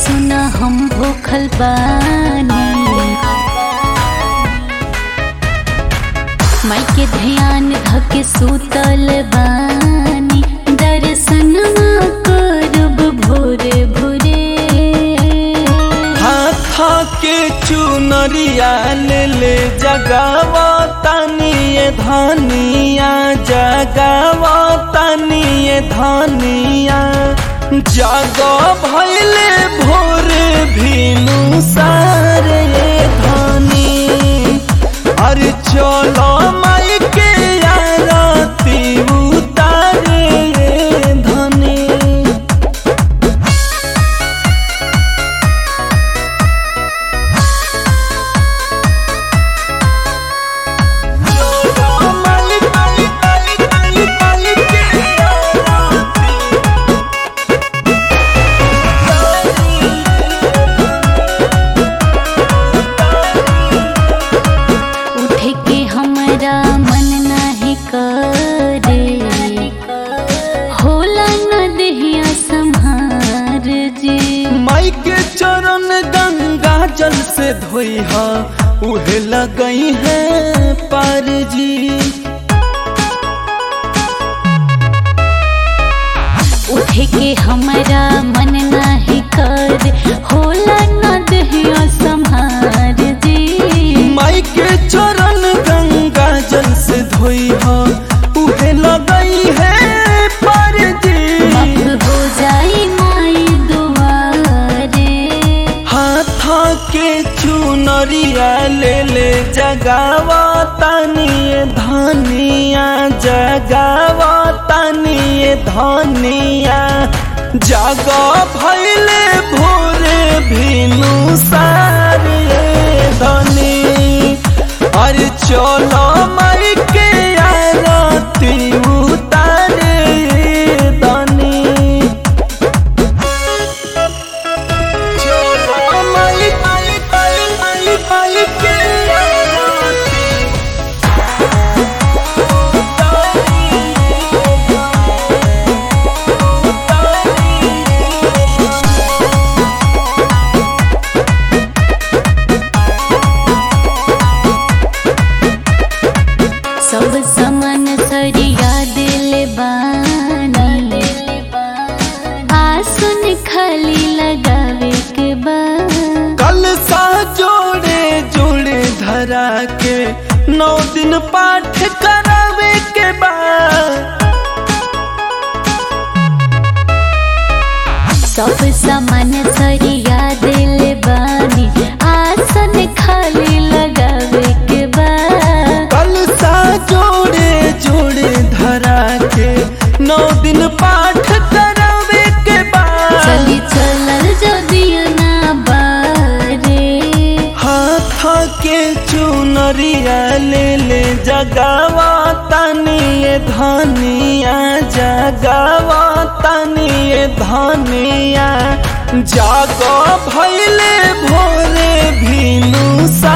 सुना हम भूखल बानी माई के ध्यान धके सुतल बानी दर्शनमा करब भोरे भोरे हाथ के चुनरिया ले ले जगावा तनिए धनिया जगावा तनिए धनिया जागो भैले भोर भीनु सारे धनी अरे चलो माई के आरती उतारे धनी उठे के हमरा मन नाही करे होला न देहिया संहार जी माई के चरण गंगा जल से धोई हा उहे लगई है पार जी उठे के हमरा मन नाही करे होला न देहिया संहार जी माई के चरण गंगा जल से धोई हा उहे लगई है पार जी माफ हो जाई माई दुआरे हाथ के चुनरिया ले ले जगावा तनिए धनिया जगावा तनिए धनिया जागो भैले भोरे भीनु सारे धनी अरे चलो माई के आरती उतारे धनी सब समन सरिया दिल बानी आसुन खाली लगावे के बा कल सा जोड़े जोड़े धरा के नौ दिन पाठ करावे के बाद सब समन सरिया दिल बानी आसन खाली लगावे के बा कल सा जोड़े जोड़े धरा के नौ दिन पाठ करावे के बाद चली चलल जदिया ना बारे हाथ के चुनरिया ले ले जगावा तनिए धनिया जगावा तनिए धनिया जागो भैले भोरे भीनु सा